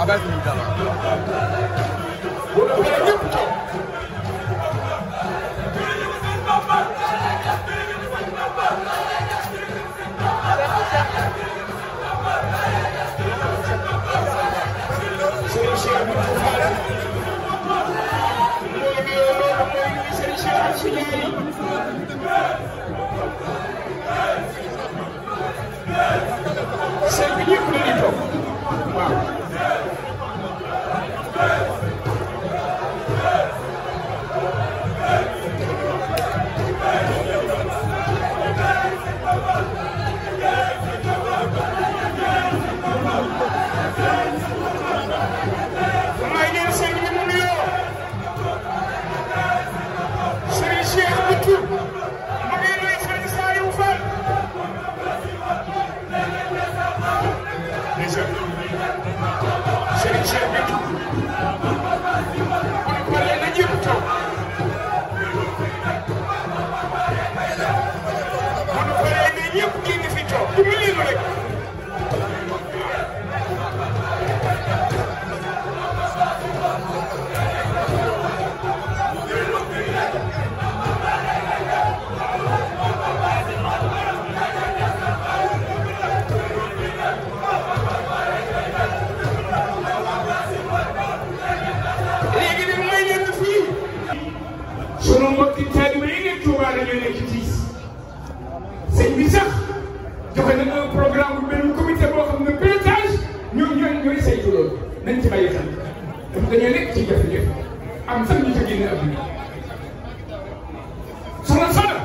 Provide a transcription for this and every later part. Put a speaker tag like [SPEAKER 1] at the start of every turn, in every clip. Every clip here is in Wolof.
[SPEAKER 1] bàyyi ko ñu dara.
[SPEAKER 2] bu ko defee ñëpp toog. Serigne Cheikh Abdou Fall mooy nuyoo loolu mooy Serigne Cheikh Abdou Ndiaye sëñ bi ñëpp dañuy toog waaw. may leen sëñ bi mu nuyoo Serigne Cheikh Abdou mu ngi nuyu Serigne Saliou Fall ndeysaan Serigne Cheikh Abdou bu ñu paree na ñëpp toog bu ñu paree na ñëpp génn fi toog du ma leen rek léegi nag may leen fii sunu mbokki taalibe yi nekk Touba dañoo nekk ci tiis sëñ bi sax joxe na un programme bu benn comité boo xam ne pilotage ñoo ñooy ñooy saytu loolu nañ ci bàyyi xel dafa dañoo nekk ci jafe-jafe am sax ñu ca génn adduna soxna Soxna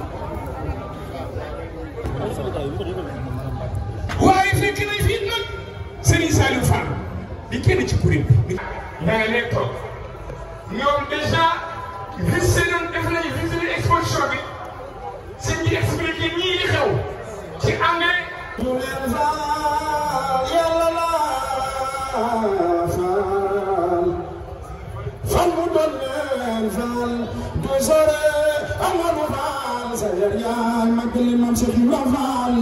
[SPEAKER 2] waaye fekk nañ fii nag Serigne Saliou Fall di kenn ci kuréel bi. yaa ngi leen toog ñoom déjà visité nañ def nañu visité exposition bi sëñ bi expliqué ñii di xew ci anglais.
[SPEAKER 3] ñu leen faal yàlla la faal fan mu doon leen faal du sore amoon faal sa yar yaay magali maam Cheikh Ibrahima Fall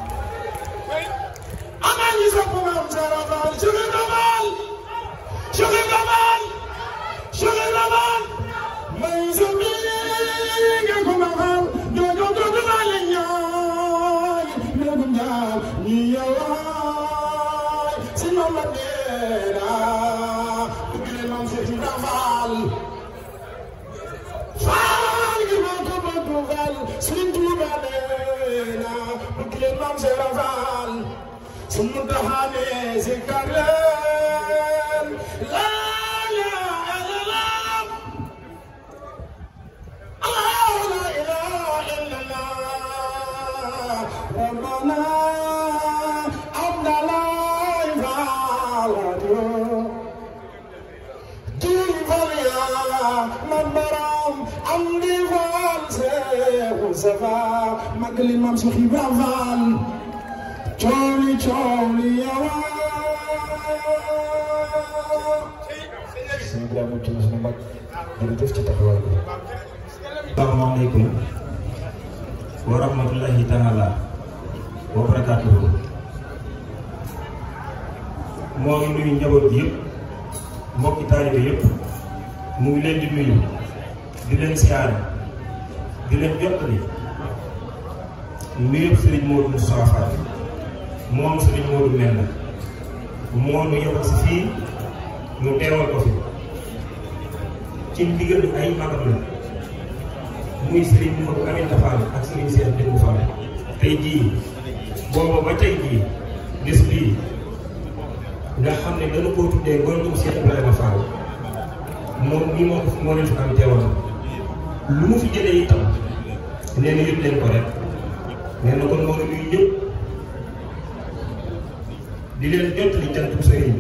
[SPEAKER 3] ana ñi sopp maam Sara Fall Cheikh Ibrahima Fall Cheikh Ibrahima Fall Cheikh Ibrahima Fall may sa biir nga ko ma faal joojo joojo maa leen ñaay léegi ñaar ñi yowaay si ñoom la deena dugg leen maam Cheikh Ibrahima Fall Fall gi ma ko bëgg Fall Sëriñ Tuuba deena dugg leen maam Cheikh Ibrahima Fall su mu taxaane si kar leen la ilaha illallah الله لا إله إلا الله ربنا عبد الله فعله جيب يا من برام عندي فالسي وسفا مقلي ممسخ بافال تولي تولي يا
[SPEAKER 4] sëñ Ibrahima ci na suñu mag jërëjëf ci taxawaay bi. asalaamaaleykum wa rahmatullahi taala wa barakaatuhu moo ngi nuyu njaboot bi yëpp mbokki taalibe yëpp mu ngi leen di nuyu di leen siyaare di leen jottali nuyu Serigne Modou Moustapha Fall moom Serigne Modou Menda moo nu yebal si fii mu teewal ko fi ci ndigal ay magam la muy Serigne Modou Aminta Fall ak Serigne Cheikh Dëgg Fall tey jii booba ba tey jii bés bii nga xam ne dana koo tuddee gontum Cheikh Ibrahima Fall moom nii moo ko moo leen fi am teewal lu mu fi jëlee itam nee na yëpp leen ko rek nee na kon moo ngi nuyu ñëpp di leen jottali cantu sëriñ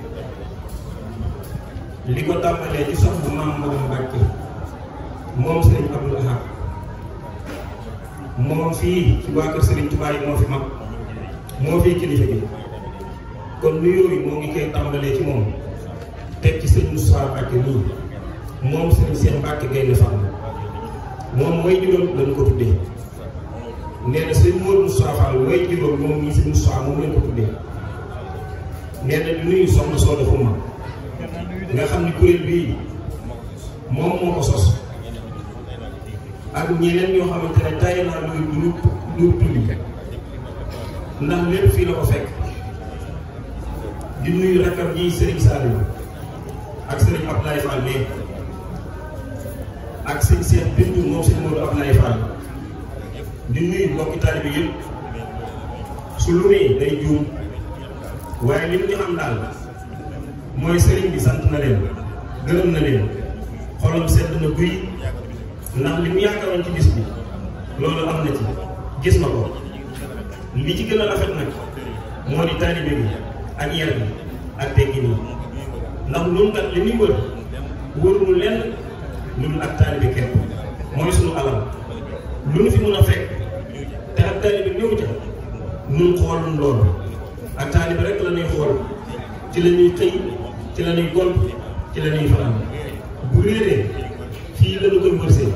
[SPEAKER 4] bi li ko tàmbalee ci soxna maam Maram Mbàkke moom sëriñ Abdou Ahad moom fii ci waa kër sëriñ Tuubaa yi moo fi mag moo fii kilifa gi kon nuyoo yi moo ngi koy tàmbalee ci moom teg ci sëriñ Moussa Mbàkke nii moom sëriñ Cheikh Mbàkke Gaynde Fatma moom mooy juróom lañ ko tuddee nee na sëriñ Modou Moussa Fall mooy juróom moom nii sëriñ Moussa moom lañ ko tuddee nee na di nuyu soxna Soda Xuma nga xam ni kuréel bii moom moo ko sos ak ñeneen ñoo xamante ne tay naa lu lu lu tulli ndax lépp fii la ko fekk di nuyu rakkam ji Serigne Saliou ak Serigne Abdoulaye Fall mais ak sëñ Cheikh Bintou moom sëñ Modou Abdoulaye Fall di nuyu mbokki taalibe bi yëpp su lu nee day juum waaye li ñu xam daal mooy sëriñ bi sant na leen gërëm na leen xolam sedd na guy ndax li mu yaakaaroon ci bis bi loolu am na ci gis na ko li ci gën a rafet nag moo di taalibe bi ak yar bi ak teggi nii ndax loolu kat li muy wër wërul lenn lu dul ak taalibe képp mooy sunu alal lu nu fi mun a fekk te ak taalibe ñëw ca nun xoolun loolu ak taalibe rek la ñuy xool ci la ñuy xëy ci la ñuy gont ci la ñuy fanaan bu réeree fii la ñu koy wërsee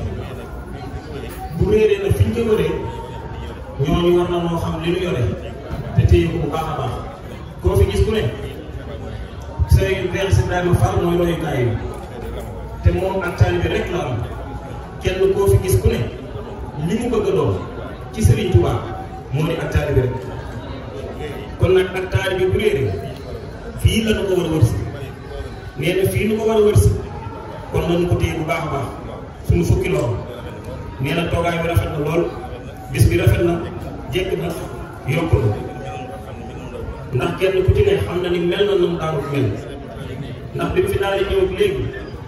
[SPEAKER 4] bu réeree nag fi ñu koy wëree ñooñu war na moo xam li ñu yore te téye ko bu baax a baax koo fi gis ku ne say vers si Ibrahima Fall mooy royukaay yi te moom ak taalibe rek la am kenn koo fi gis ku ne li mu bëgg a doon ci Serigne Touba moo di ak taalibe rek kon nag ak taalibe bu réeree fii la ñu ko war a wërsi nee na fii nu ko war a wërsi kon nañu ko téye bu baax a baax suñu fukki loxo nee na toogaay bi rafet na lool bis bi rafet na jekk na yokk na ndax kenn ku ci ne xam na ni mel na nu mu daanu mel ndax bi mu fi daal di ñëw léegi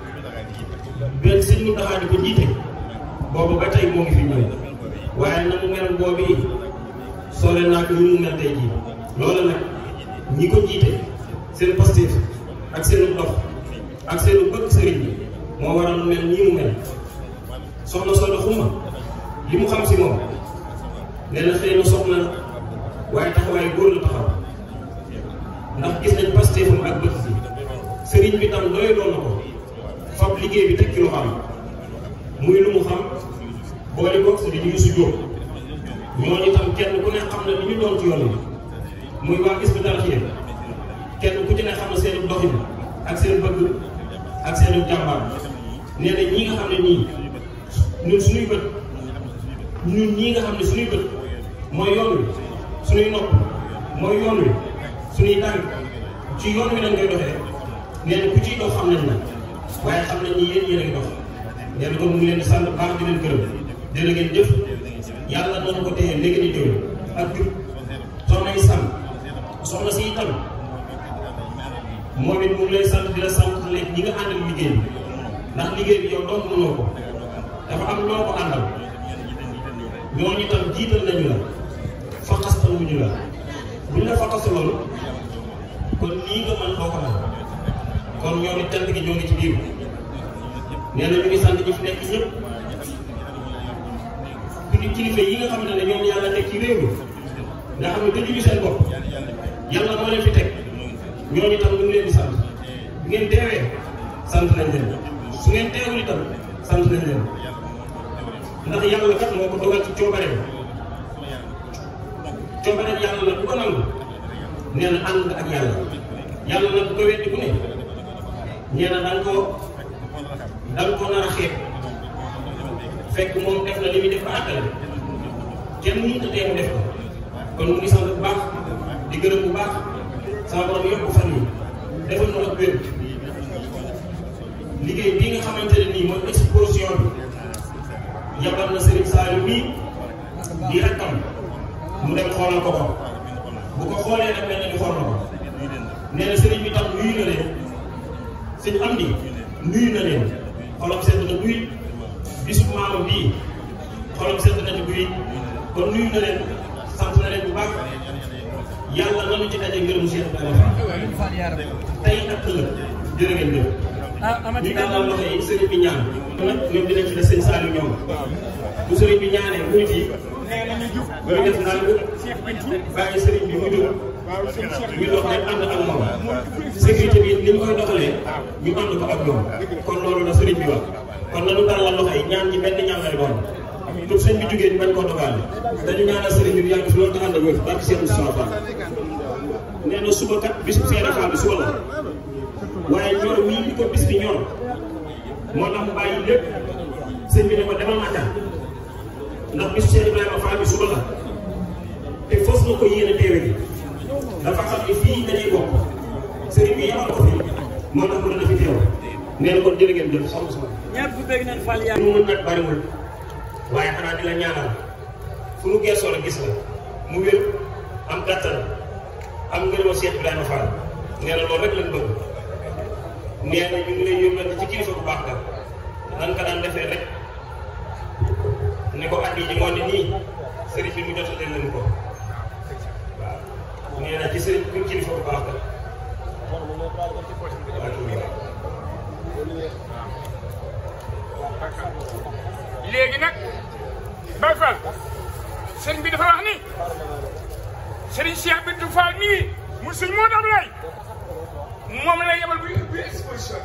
[SPEAKER 4] benn sëñ mu taxaa di ko jiite boobu ba tey moo ngi fi ñëw waaye na mu mel boobu yi soole naa ko ñu mu mel tey jii loolu nag ñi ko jiite seen pastif ak seenu dox ak seenu bëgg sëriñ bi moo waral mu mel nii mu mel soxna Soda Xuma li mu xam si moom nee na xëy na soxna waaye taxawaay góor la taxaw ndax gis nañ pastifam ak bëgg si sëriñ bi tam doy doon na ko fab liggéey bi teg ci lu xam muy lu mu xam boole ko sëriñ Yuusu Jóob ñooñu tam kenn ku ne xam na li ñu doon ci yoon bi muy waa gis bi dara ci kenn ku ci ne xam na seen doxin ak seen bëgg ak seen jàmbaar nee na ñii nga xam ne nii ñun suñuy bët ñun ñii nga xam ne suñuy bët mooy yoon wi suñuy nopp mooy yoon wi suñuy tànk ci yoon wi dañ koy doxee nee na ku ciy dox xam nañ na waaye xam nañ ni yéen yéen a ngi dox nee na kon mu ngi leen di sant baax di leen gërëm jërë ngeen jëf yàlla doon ko téye léegi ni jëw ak jub soxna yi sàmm soxna si itam moom it mu ngi lay sant di la sant léegi ñi nga àndal liggéey bi ndax liggéey bi yow doon mënoo ko dafa am loo ko àndal ñooñu itam jiital nañu la faqastal wuñu la buñ la faqastaloon kon nii nga mën doo ko mën kon ñoo ngi cant gi ñoo ngi ci biir nee na ñu ngi sant ñi fi nekk ñëpp kili kilifa yi nga xam ne ñoom yàlla teg ci réew mi nga xam ne tëjuñu seen bopp yàlla moo leen fi teg ñooñu itam ñu ngi leen di sant bu ngeen teewee sant nañ leen su ngeen teewul itam sant nañ leen ndax yàlla kat moo ko dogal ci coobareem coobareem yàlla la bu ko nangu nee na ànd ak yàlla yàlla nag bu ko weddi bu ne nee na da nga koo da nga koo nar a xeeb fekk moom def na li muy def ba àggale kenn mënut a tee mu def ko kon mu ngi sant bu baax di gërëm bu baax sama borom yokk fan yi defal na ak wér liggéey bii nga xamante ne nii mooy exposition bi yabal na Serigne Saliou bii di rakkam mu dem xoolal ko ko bu ko xoolee nag mel na ni xool na ko nee na Serigne bi tam nuyu na leen sëñ am di nuyu na leen xolam sedd na buy bisu maamam bii xolam sedd na ci buy kon nuyu na leen sant na leen bu baax yàlla nanu ci daje ngërëmu Cheikh Ibrahima tey ak ëllëg jërë ngeen jëf ñu tàllal loxo yi sëriñ bi ñaan nag ñoom dinañ fi def sëñ Saliou ñoom bu sëriñ bi ñaanee muy fii muy def naan bàyyi sëriñ bi mu jóg ñu dox rek ànd ak moom sécurité bi ni ñu koy doxalee ñu ànd ko ak ñoom kon loolu la sëriñ bi wax kon nanu tàllal loxo yi ñaan ci benn ñaan lay doon lu sëñ bi jógee ñu bañ koo dogaale dañu ñaanal sëriñ bi yàgg fi loolu te ànd ak wér barke Cheikh Moustapha nee na suba kat bisu Seydou Fall bi suba la waaye ñor wii di ko bis bi ñor moo tax mu bàyyi lépp sëñ bi ne ko demal Makka ndax bisu Cheikh Ibrahima Fall bi suba la te fos na ko yéene teewe gi dafa xam ne fii dañuy bokk sëriñ bi yebal ko fi moo tax mu ne na fi teew nee na kon jërë ngeen jëf soxna soxna.
[SPEAKER 1] ñëpp bëgg nañ Fall yaa
[SPEAKER 4] mu mën nag bariwul waaye xanaa di la ñaanal fu nu geesoo la gis la mu wér am gàttal am ngërëma Cheikh Ibrahima Fall nee na loolu rek lañ bëgg nee na ñu ngi lay yóbbante ci kilifa bu baax ga nan ka daan defee rek ne ko at yi moo ne nii sëriñ bi mu jotalee leen ko waaw nee na ci sëriñ bi kilifa bu baax ga
[SPEAKER 2] léegi nag Baye Fall sëriñ bi dafa wax ni sëriñ Cheikh Bintou Fall mii mu sëñ moo dam lay moom lay yebal bu ubbi exposition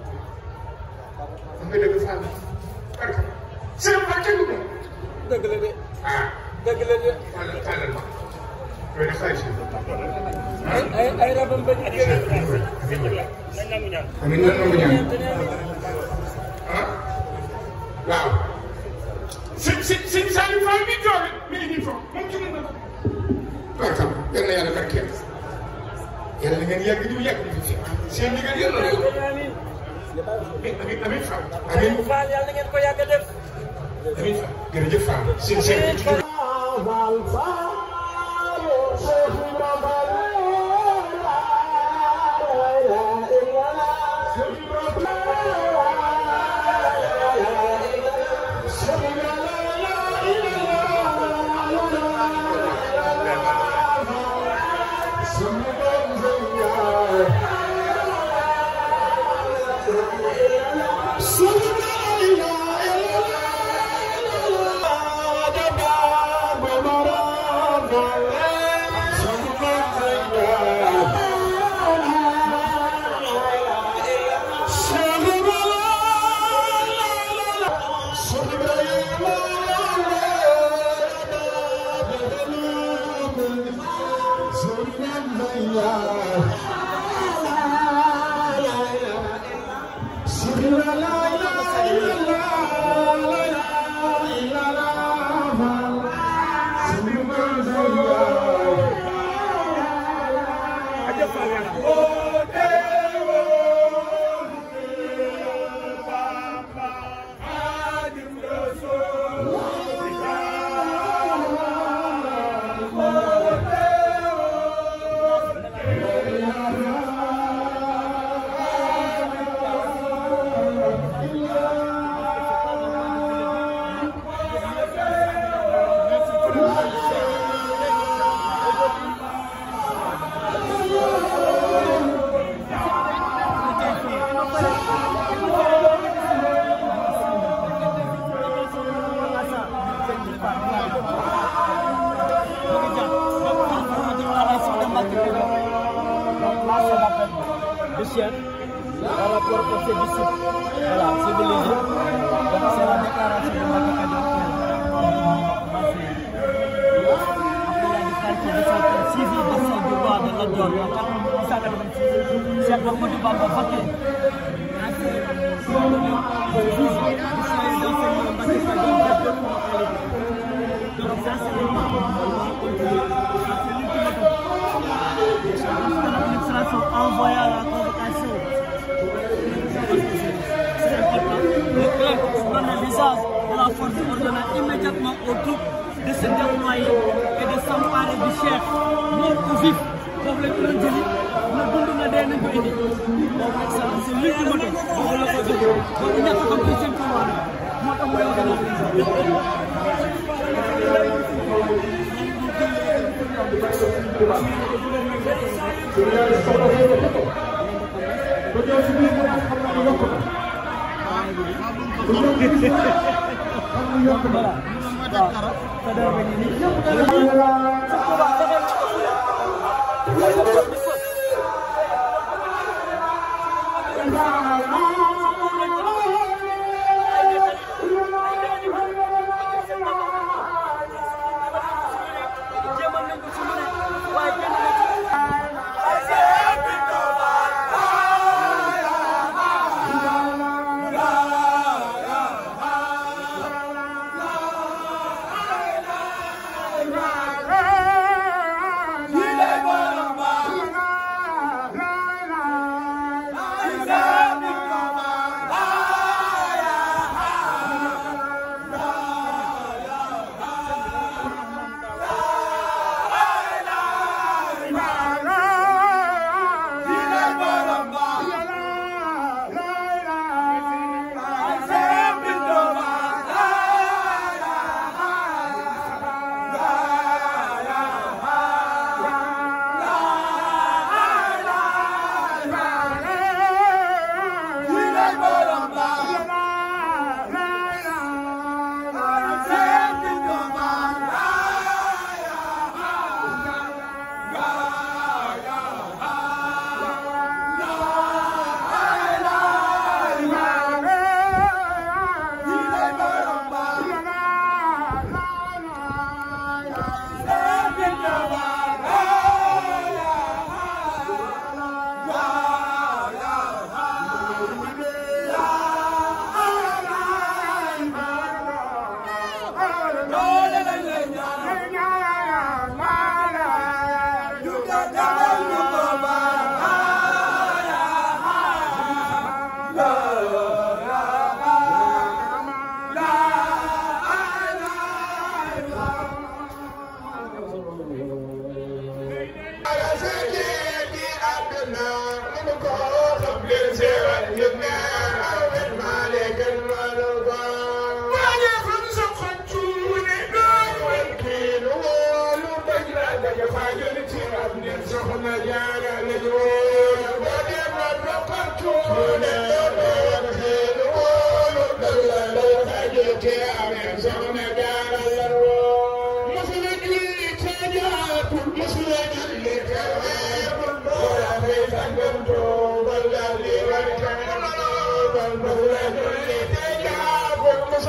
[SPEAKER 2] bi nga dëgg Fall barka sëriñ Fall kenn du
[SPEAKER 1] dëgg la de
[SPEAKER 2] ah
[SPEAKER 1] dëgg la de
[SPEAKER 2] tàllal tàllal ma loolu de xaalis
[SPEAKER 1] ay ay ay rabam bañ
[SPEAKER 2] amiin nan nangu ñaan ah waaw sëñ sëñ sëñ Saliou Fall mi toog mi ngi nii foofu moom jóge na ko barkam yal na yàlla barkeel yàlla na ngeen yàgg di yàgg di fi seen liggéey yàlla na ko
[SPEAKER 1] amiin
[SPEAKER 2] amiin amiin Fall amiin
[SPEAKER 1] Fall yàlla na ngeen ko yàgg a def
[SPEAKER 2] amiin Fall jërëjëf Fall seen seen
[SPEAKER 1] du chef par rapport au fait du site. Voilà, c'est de léger. Donc c'est la déclaration de Mbacké Kadior qui a passé. Après, il y a des quartiers de cette suivi de ce devoir de la Dior en 1986. Cheikh Ahmadou Bamba Mbacké. Donc ça c'est l'administration envoyée à la convocation. C'est important. Le clerc donne le visage de la force ordonnant immédiatement aux troupes de se déployer et de s'emparer du chef, mort ou vif. Pour le plan de l'île, le bon de la dernière ko indi. Donc ça, c'est l'ultime mot. Boobu la ko jógee. Donc il n'y a pas comme deuxième pouvoir. moo tax mu yor voilà. waaw. Sadar ba ngi nii. jéemoon nañ ko ci mu ne waaye kenn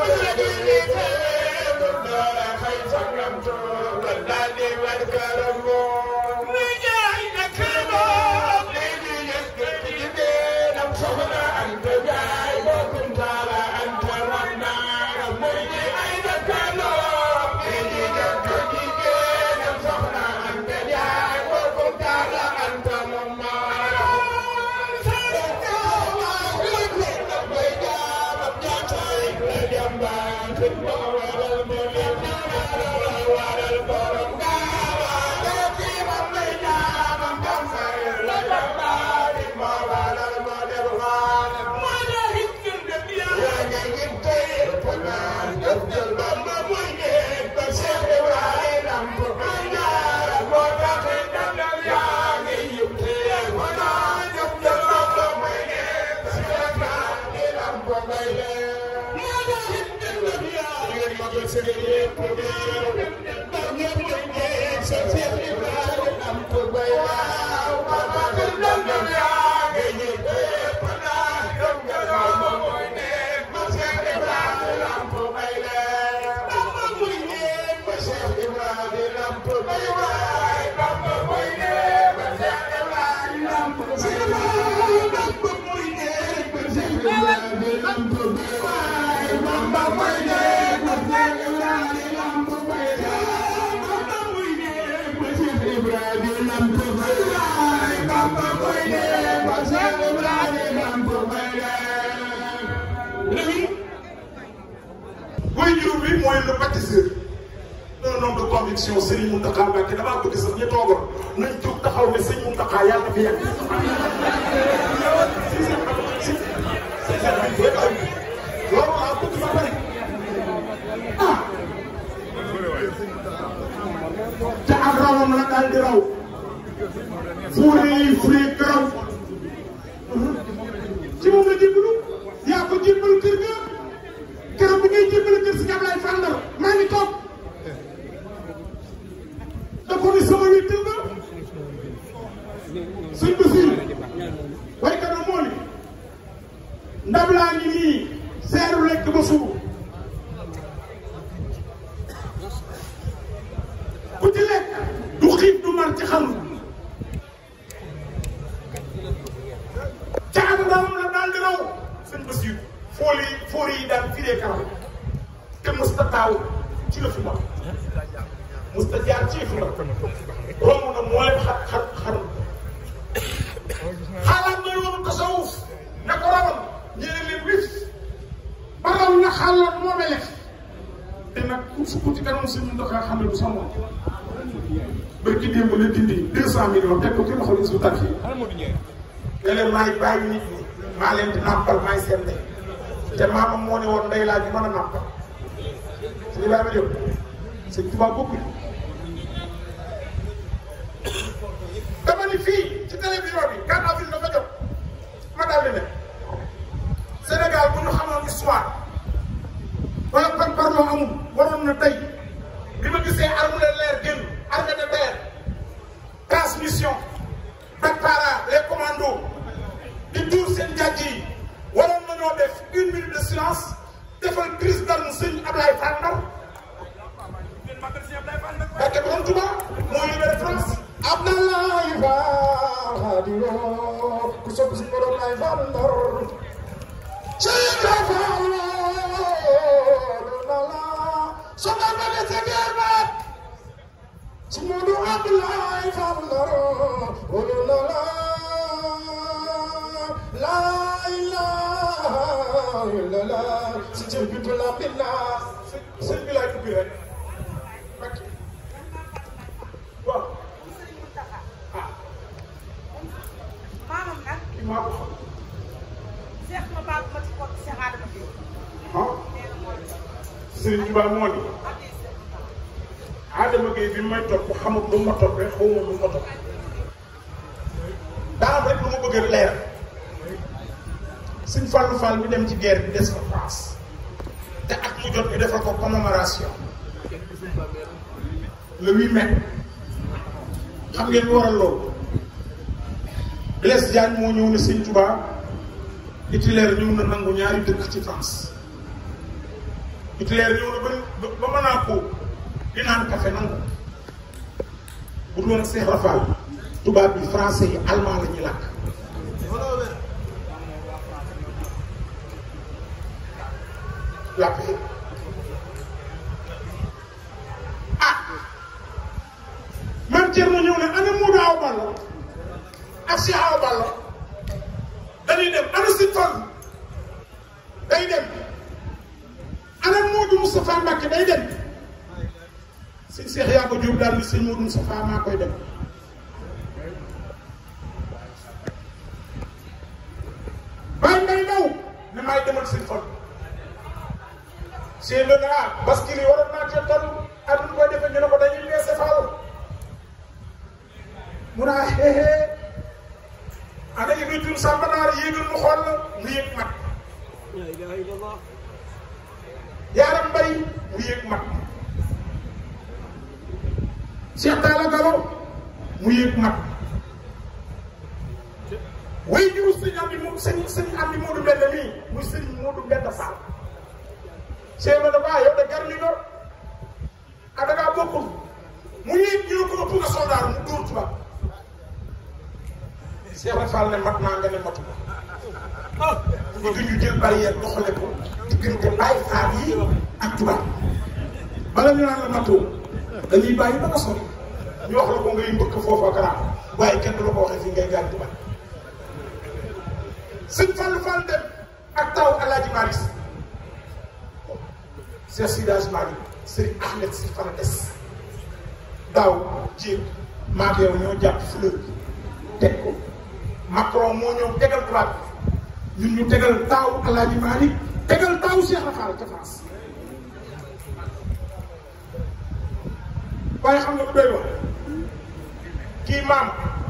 [SPEAKER 3] mooy juróom bi mooy le bâtisseur un homme de conviction Serigne Mountakha Mbacké damaa bëgg sax ñu toogoon nañ jóg taxaw ne Serigne Mountakha yàlla na fi yàgg. loolu laa bëgg ba pare ah. te ak rawam la daal di raw. fuure yi fuure raw. ci moom la jébbalu yaa ko jébbalu kër ga. keroog bi ngay jébbale kër si Ablaye Fall Ndar maa ngi toog da ko ni sama wéttal nga suñ basiir waykat na moo ni ndab laa ngi nii seeru lekk ba suur ku ci lekk du xiif du mar ci xam ca ak ndawam la daal di raw sëñ basiir fool yi fool yi daal firee kanam te musta taaw ci la fi wax musta jaar ci fi la romb na moo leen xar xar xar xalaat na yoonu tasawuf na ko rawal ñeneen leen wis ba raw na xalaat moo mele te nag ku sukk ci kanam suñu ndoxaa xam ne du sa moom barki démb la dindi deux cent millions teg ko ci loxo li su tar fii nga leen maay bàyyi nit ñi maa leen di nàmpal maay seen ndey te maamam moo ne woon ndey laa ñu mën a nàmpal sëñ Ibrahima Diop sëñ Tuubaa bokkul dama ni fii ci télévision bi 4 avril dafa jot ma daal di ne Sénégal bu ñu xamoon histoire wala par parloo amul waroon na tey bi ma gisee arme de l'air génn armée de terre transmission Dakar les commandos di tuur seen jàjj yi waroon nañoo def une minute de silence defal crise d'arme sëñ Ablaye Fall Ndar barke borom Tuba moo libéré France Abdoulaye Fall Xaadiyo ku sopp si borom lay Fall Ndar Cheikh Fall lala soxal ba des guerre ba si Modou Abdoulaye Fall Ndar wala lala la ilaha illallah si jël bi la binna sëñ bi laay ubbi rek waaw
[SPEAKER 5] maamam nag
[SPEAKER 3] maa ko xam
[SPEAKER 5] seex ma baal ma ci kott Seex Adama Diop
[SPEAKER 3] ah
[SPEAKER 5] nee na mooy
[SPEAKER 3] Serigne Touba moo ni Adama Gueye bi may topp xamul lu ma toppee xaw ma lu ma topp daa am rek lu ma bëgg a leer Sëñ Fallou Fall bi dem ci guerre bi des fa France te at mu jot ñu defal ko commémoration le 8 mai xam ngeen lu waral loolu Blaise Diagne moo ñëw ne Sëñ Touba Hitler ñëw na nangu ñaari dëkk ci France Hitler ñëw na ba ba mën naa ko di naan café nangu bu dul woon ak Seex Rafal tubaab bi français yi allemand la ñuy làkk làkk yi ah man Thierno ñëw ne ana Modou Awa Balla ak Cheikh Awa Balla dañuy dem ana si fan day dem ana Modou Moustapha Mbacke day dem sëñ Cheikh yaa ko jóob daal ni sëñ Modou Moustapha maa koy dem bàyyi ngay daw ne maay demal sëñ fan sëñ la ah bascule yi waroon naa cee toll ak nu koy defee ñu ne ko dañuy weese faal mu naa xeexee ana yëgatul sàmba naar yéegal mu xool la mu yëg mat yaaram mbay mu yëg mat Cheikh Talla Galo mu yëg mat way jiw sëñ am di moom sëñ sëñ am di Moodu Mbenda mii muy sëñ Moodu Mbenda Fall Cheikh la dafa yow de gar li nga ah da ngaa bokkul mu yëg ñu ko ëpp nga soldaar mu dóor tubaab Cheikh Rafal ne mat naa nga ne matu ko ñu ñu jël barrière doxale ko diggante bàyyi faar yi ak tubaab bala ñu naan la matoo dañuy bàyyi ba nga sori ñu wax la ko ngay mbëkk foofu ak raam waaye kenn du la ko waxee fii ngay gaañ tubaab sëñ Fall Fall dem ak taw Alaaji Malick Cheikh Sidage Malick Serigne Ahmed si fan des daaw jéeg maak yow ñoo jàpp fleur bi teg ko Macron moo ñëw tegal tubaab ñun ñu tegal taaw Alaaji Malick tegal taaw Cheikh Rafal ca France waaye xam nga lu doy wax kii maam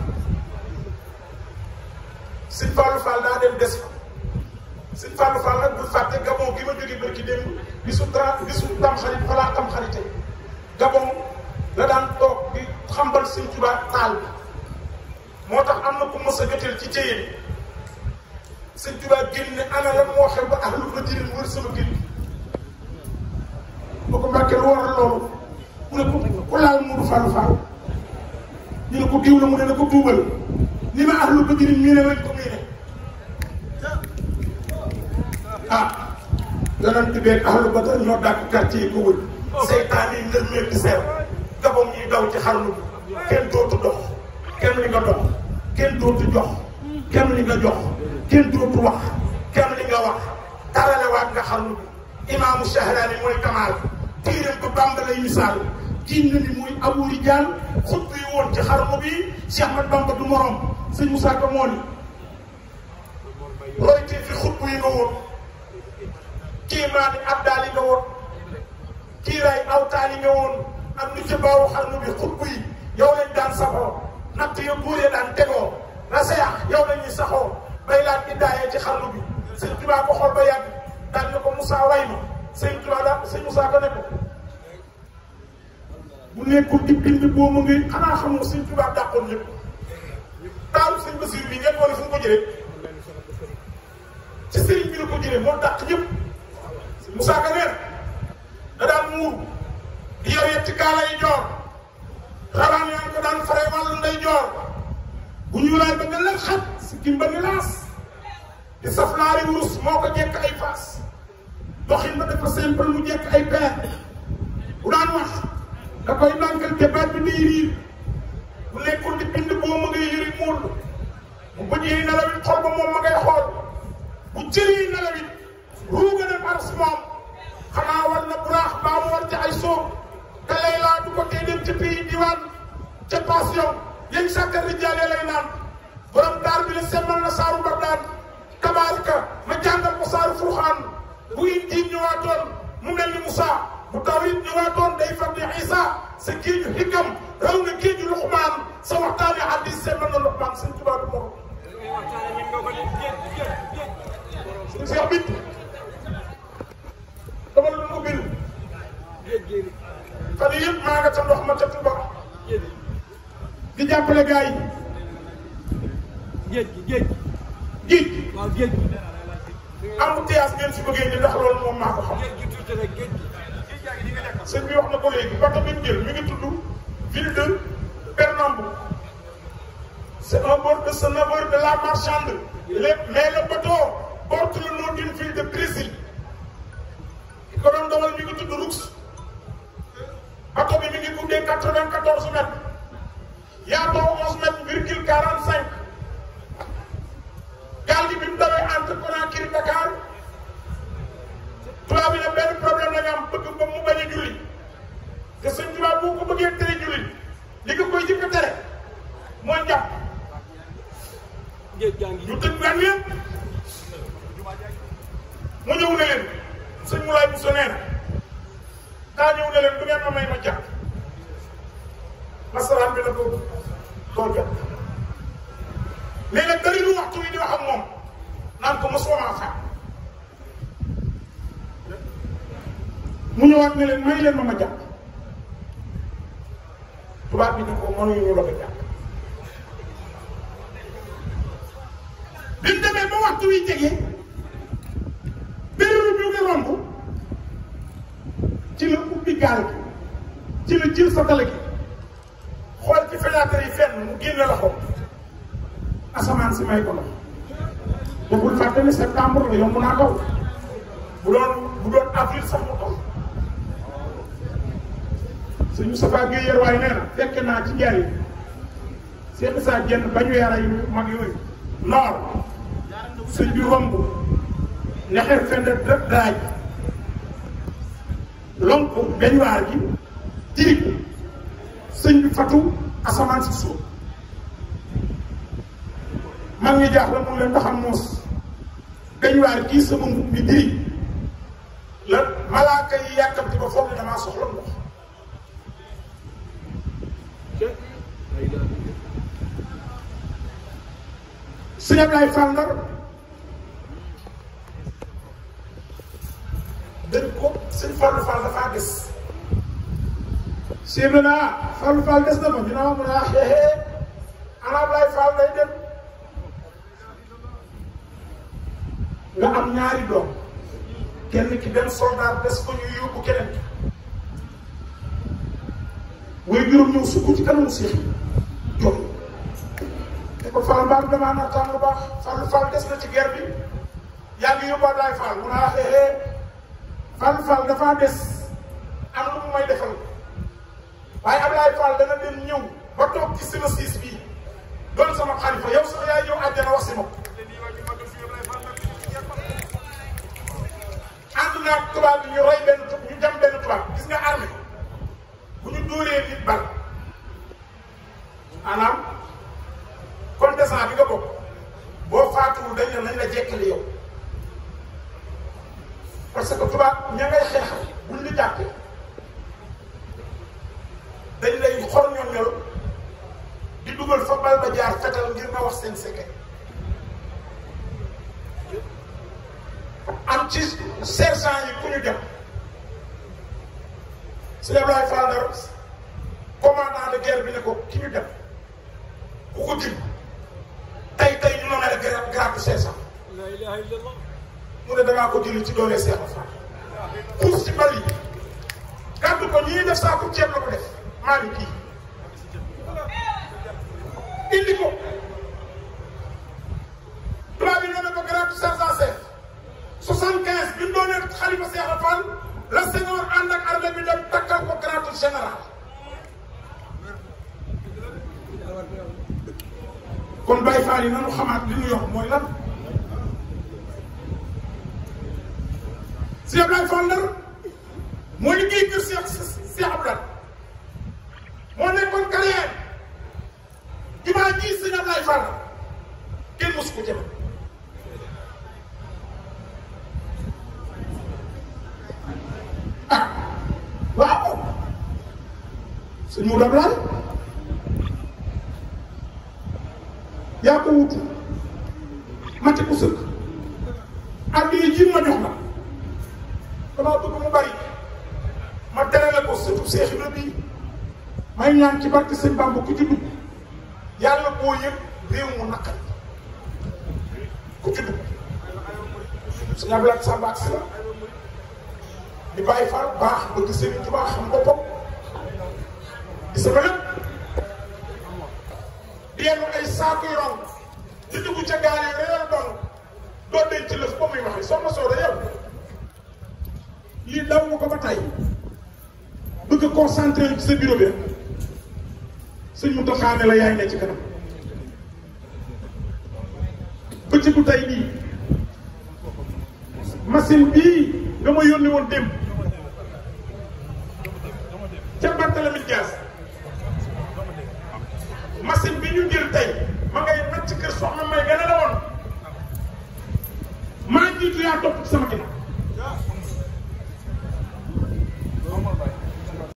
[SPEAKER 3] Sëñ Fallou Fall daa dem des fa Sëñ Fallou Fall nag bul fàtte Gabon gi ma jógee barki démb bisu tra bisu tam xarit fa laa tam xarite Gabon la daan toog di xambal Sëñ Tuubaa taal bi moo tax am na ku mës a joteel ci jéyeen Sëñ Tuubaa génn ne ana lan moo xew ba ahlu badrin wër sama kër gi boo ko mbàkkee lu waral loolu mu ne ko ku laal Modou Fallou Fall ñu ne ko diw la mu ne na ko tuubal ni ma ahlu badrin mii ne lañ ko mii ne ah yonent beeg ahlu badar ñoo dàq quartier yi ko wër seytaan yi ndër meeg di seer gabam yi daw ci xarnu bi kenn dootu dox kenn li nga dox kenn dootu jox kenn li nga jox kenn dootu wax kenn li nga wax taralewaat nga xarnu bi imaamu Shahraani mooy kamaal tiiram ko Bamba lay misaal jiin na ni muy Abu Rijal xut bi woon ci xarnu bi Cheikh Ahmad Bamba du morom sëñ Moussa Ka moo ni royte fi xut yi nga woon kii maani abdaal yi nga woon kii ray awtaal yi nga woon ak lu ci baawu xarnu bi xut yi yow lañ daan saxoo natt ya buur ya daan tegoo raseyax yow lañuy saxoo bay laan iddaayee ci xarnu bi sëñ Tuubaa ko xool ba yàgg daan ne ko Moussa way ma sëñ Tuubaa daal sëñ Moussa ko ne ko bu nekkul di bind boo ma ngi xanaa xam nga sëñ Tuubaa dàqoon ñëpp taalu sëñ Basiir bi ngeen wane fu mu ko jëlee ci sëriñ bi la ko jëlee moo dàq ñëpp Moussa Ka neen da daan muur di yor yetti kaala yi joor xaraan yaa ko daan fare wàllu nday joor bu ñu laay ba nga leen xat si kimba ni laas di saf laari wurus moo ko jekk ay faas doxin ba dafa simple mu jekk ay peer bu daan wax da koy nànkal te baat bi day riir bu nekkul di bind boo ma ngay yëri muul bu bëj yi nelawit xol ba moom ma ngay xool bu cër yi nelawit ruuga dem ars moom xanaa war na buraax baa mu war ca ay sóob te lay laa du ko tee dem ca pays diwaan ca passion yéen sàkkar rijaale lay naan borom daar bi la semmal na saaru bardaan tabaarika ma jàngal ko saaru furxaan bu injiil ñëwaatoon mu mel ni Moussa bu tawrit ñëwaatoon day far di Isa sa géeju xikam raw na géeju Luqmaan sa waxtaani hadiis semmal na Luqmaan sëñ Tuubaa du morom sëñ Cheikh bit dama la doon ubbil fan yii yëpp maa nga ca ndox ma ca Tuuba di jàppale gars yi
[SPEAKER 1] géej gi géej
[SPEAKER 3] géej
[SPEAKER 1] waaw géej gi
[SPEAKER 3] embouteillage ngeen si bëggee ni ndax loolu moom maa ko xam sëñ bi wax na ko léegi bato bi ñu jël mi ngi tudd ville de Pernambouc c'est un bord de ce navire de la marchande Les- mais le bateau porte le nom d'une ville de Brésil ki ko doon dawal mi ngi tudd Roux bato bi mi ngi guddee quatre-vingt-quatorze mètres yaatoo onze mètres virgule quarante-cinq gaal gi bi mu dawee entre Conakry Dakar tubaab bi ne benn problème la ñu am bëgg ba mu bañ a julli te sëñ tubaab boo ko bëggee tere julli li nga koy jëkk a tere mooy njàpp ñu tëj gan yëpp mu ñëw ne leen sëñ Moulay Bousso nee na daa ñëw ne leen du ngeen ma may ma jàpp nasaraan bi na ko doo jàpp mais nag dari lu waxtu wi di wax ak moom naan ko mosoo maa faam mu ñëwaat ne leen may leen ma ma jàpp tubaab bi ne ko mënuñu la ko jàpp bi mu demee ba waxtu wi jege béréb bi nga romb ci la ubbi gaal gi ci la jël sa tale gi xool ci fenêtre yi fenn mu génne loxo asamaan si may ko ndox te bul fàtte ne septembre la yomb naa kaw bu doon bu doon avril sax mu taw sëñ Moustapha Guèye Yerwaay nee na fekk naa ci njaay seen saa jenn bañu yara yu mag yooyu noor sëñ bi romb nexer fend daaj lonk beñuwaar gi tirig sëñ bi fatu asamaan si suuf mag ñi jaax la mun leen ndaxam moos beñuwaar gii sama mbub bi diri la malaaka yi yàkkamti ba foog ne damaa soxla ndox sëñ Ablaye Fall Ndar dañ ko sëñ Fallou Fall dafaa des sëñ bi naa Fallou Fall des na ma ñu ne ma mun a xeexee ana Ablaye Fall day dem nga am ñaari doom kenn ki dem soldat des ko ñu yóbbu keneen ki way juróom ñëw sukk ci kanamu Seex jooy te ko Fall mbaam damaa nattaan lu baax Fall Fall des na ci guerre bi yaa ngi yóbbu Ablaye Fall mun a xeexee Fall Fall dafaa des am lu mu may defal waaye Ablaye Fall dana dem ñëw ba toog ci sama siis bii doon sama xalifa yow sax yaay ñëw àjjana wax si ma ànd naa tubaab bi ñu rey benn ñu jam benn tubaab gis nga armée bu ñu dóoree nit bal maanaam contestant bi nga bokk boo faatuwul dañ ne nañ la jekkali yow parce que tubaab ña ngay xeexal buñ la jàppee dañ lay xor ñoom ñor di dugal fa bal ba jaar fetal ngir nga wax seen secret am ci sergent yi ku ñu dem sëñ Ablaye Fall Ndar commandant de guerre bi ne ko ki ñu dem ku ko jëm tey tey ñu nommé la grade grade sergent mu ne damaa ko jëli ci doole Seex Fall xuus ci bal yi gàddu ko ñii def saako ceeb la ko def maa ngi kii indi ko tubaab bi nommé ko grade sergent chef soixante quinze bi mu doonee xalifa Seex Fall la Senghor ànd ak armée bi dem takkal ko grade général kon Baye Fall yi nanu xamaat li ñu yor mooy lan si Ablaye Fall Ndar moo liggéey kër Seex Seex Ablaye moo nekkoon carrière jumaa ji sëñ Ablaye Fall kenn mosu ko jëme ah waaw sëñ Modou Ablaye yaa ko wutu mate ko sëkk addi yi ji ma jox la damaa bëgg mu bari ma terale ko sëtu Seex Ibra bii may ñaan ci barke sëñ Bamba ku ci dugg yàlla boo yëg réew mu naqari ku ci dugg suñu ablaat Samba si la di bàyyi faal baax bëgg Serigne Touba xam boppam di sama lépp di yenn ay saako yu ron di dugg ca gaal yi réer doon doo denc ci lëf ba muy waxee soxna Soda yow lii daw nga ko ba tey bëgg a concentré ci sa bureau bi rek sëñ mu taxaane la yaay ne ci kanam bëccëgu tey bii machine bii nga ma yónni woon démb ca Barthélemy Dias machine bi ñu jël tey ma ngay nag ci kër soxna may gën a la woon maa jiitu yaa topp ci sama ginnaaw